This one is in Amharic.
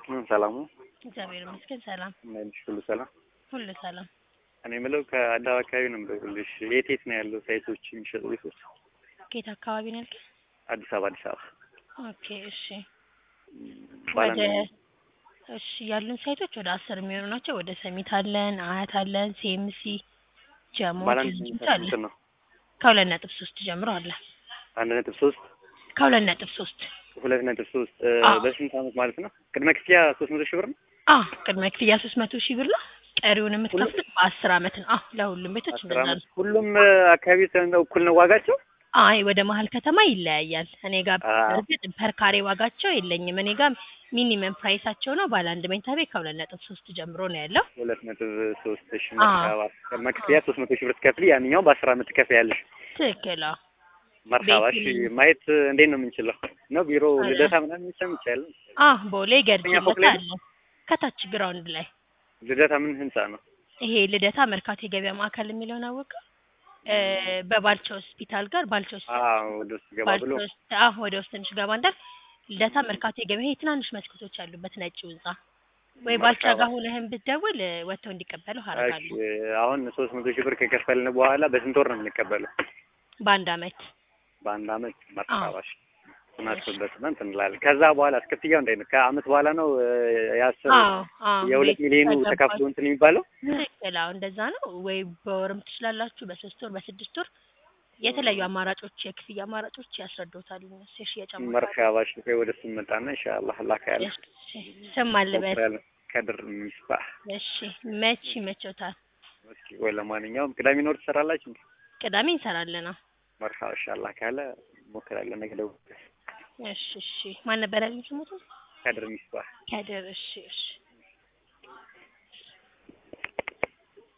ሰላሙ እግዚአብሔር ይመስገን ሰላም፣ መልሽ ሁሉ ሰላም። ሁሉ ሰላም። እኔ የምለው ከአዲስ አበባ አካባቢ ነው የምደውልልሽ። የት የት ነው ያለው ሳይቶች የሚሸጡ ቤቶች? ከየት አካባቢ ነው ያልከኝ? አዲስ አበባ አዲስ አበባ ኦኬ እሺ። ባለ ወደ እሺ ያሉን ሳይቶች ወደ አስር የሚሆኑ ናቸው። ወደ ሰሚት አለን፣ አያት አለን፣ ሲኤምሲ፣ ጀሞ፣ ባለ አንድ ጅንጅት መኝታ አለ። ስንት ነው? ከሁለት ነጥብ ሶስት ጀምሮ አለ። አንድ ነጥብ ሶስት ከሁለት ነጥብ ሶስት ሁለት ነጥብ ሶስት አዎ። በስንት አመት ማለት ነው? ቅድመ ክፍያ ሶስት መቶ ሺህ ብር ነው። አዎ ቅድመ ክፍያ ሶስት መቶ ሺህ ብር ነው። ቀሪውን የምትከፍሉት በአስር አመት ነው። አዎ ለሁሉም ቤቶች አስር እንደዛ አመት ነው። ሁሉም አካባቢ ነው እኩል ነው ዋጋቸው? አይ ወደ መሀል ከተማ ይለያያል። እኔ ጋር አዎ። እርግጥ ፐር ካሬ ዋጋቸው የለኝም። እኔ ጋር ሚኒመም ፕራይሳቸው ነው ባለ አንድ መኝታ ቤት ከሁለት ነጥብ ሶስት ጀምሮ ነው ያለው። ሁለት ነጥብ ሶስት ሺህ አዎ። መርካባ ቅድመ ክፍያ ሶስት መቶ ሺህ ብር ትከፍሊ፣ ያንኛው በአስር አመት ትከፍያለሽ። ትክክል። አዎ መርካባ እሺ። ቤት- ማየት እንዴት ነው የምንችለው? ነው ቢሮ አለ። ልደታ ምናምን ይቻላል? አዎ ቦሌ ገርጂ ሁለተኛ ፎቅ ቦታ ላይ አለ። ከታች ግራውንድ ላይ ልደታ ምን ህንጻ ነው? ይሄ ልደታ መርካቶ የገበያ ማዕከል የሚለውን አወቀ በባልቻ ሆስፒታል ጋር ባልቻ ሆስፒታል አዎ ወደ ውስጥ ገባ ባልቻ ብሎ ሆስፒታል አዎ ወደ ውስጥ ትንሽ ገባ እንዳል ልደታ መርካቶ የገበያ ይሄ ትናንሽ መስኮቶች ያሉበት ነጭ ህንጻ ወይ ባልቻ መርካባ። ጋር ሆነህን ብትደውል እ፣ ወጥተው እንዲቀበሉ እሺ አደርጋለሁ አሁን ሶስት መቶ ሺህ ብር ከከፈልን በኋላ በስንት ወር ነው የምንቀበለው? በአንድ አመት በአንድ አመት መርካባሽ እናስብበት እሺ። እንትን እንላለን። ከዛ በኋላ ክፍያው እንዴት ነው? ከአመት በኋላ ነው እ፣ የአስር አዎ አዎ የሁለት ቤት ሚሊዮኑ ከገባችሁ- ተከፍሎ እንትን የሚባለው ትክክል አዎ እንደዛ ነው ወይ በወርም ትችላላችሁ በሶስት ወር በስድስት ወር የተለያዩ አማራጮች የክፍያ አማራጮች ያስረዱታል እነሱ የሽያጭ አማራጮች መርካባሽ ወይ ወደ እሱ መጣና ኢንሻአላህ ላካ ያለ እሺ ስም አልበል ሞክራለን። ከድር ሚስባህ እሺ መች ይመቸውታል እስኪ ወይ ለማንኛውም ቅዳሜ ኖር ትሰራላችሁ እንዴ? ቅዳሜ እንሰራለን ነው መርካባ ኢንሻአላህ ካለ ሞክራለን። ነገ ደውል። እሺ እሺ ማን ነበር ያለኝ ስሙት ከድር ሚስባህ ከድር እሺ እሺ